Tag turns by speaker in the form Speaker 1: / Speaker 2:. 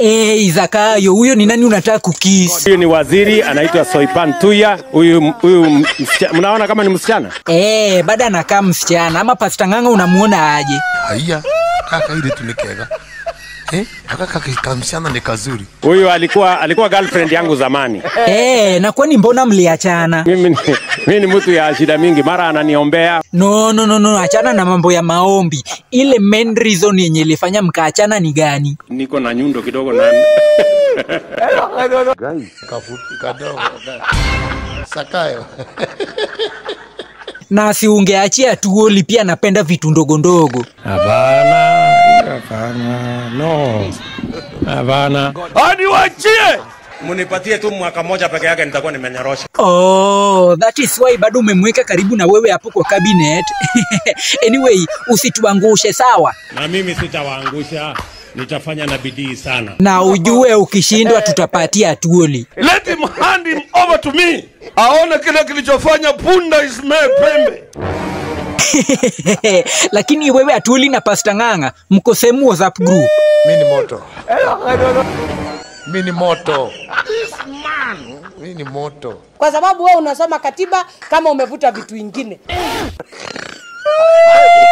Speaker 1: Hey, Zakayo, huyo ni nani unataka kukisi?
Speaker 2: Huyu ni waziri anaitwa Soipan Tuya. Huyu huyu msichana, mnaona kama ni msichana?
Speaker 1: Eh, bado anakaa msichana ama Pasta Ng'ang'a unamuona aje?
Speaker 3: haiya kaka ile tu ni kega eh aka kaka kamsichana ni kazuri
Speaker 2: Huyu alikuwa alikuwa girlfriend yangu zamani.
Speaker 1: Eh, na kwani mbona mliachana?
Speaker 2: Mimi ni, mimi ni mtu ya shida mingi, mara ananiombea
Speaker 1: No, no, no, no, achana na mambo ya maombi. Ile main reason yenye ilifanya mkaachana ni gani?
Speaker 2: niko na nyundo kidogo na
Speaker 3: kafupi kadogo sakayo
Speaker 1: Na si ungeachia tuoli pia napenda vitu ndogo ndogo.
Speaker 2: Hapana, hapana, no, hapana. Hadi wachie, munipatie tu mwaka moja peke yake, nitakuwa nimenyorosha.
Speaker 1: Oh, that is why bado umemweka karibu na wewe hapo kwa cabinet. anyway, usituangushe sawa?
Speaker 2: Na mimi sitawaangusha, nitafanya na bidii sana.
Speaker 1: Na ujue ukishindwa tutapatia tuoli.
Speaker 4: Let him hand him over to me. Aone kile kilichofanya punda ismee pembe.
Speaker 1: Lakini wewe atuoli na Pasta Ng'ang'a mko sehemu WhatsApp group.
Speaker 3: mi ni moto mi ni moto mi ni moto
Speaker 5: kwa sababu wewe unasoma katiba kama umevuta vitu ingine.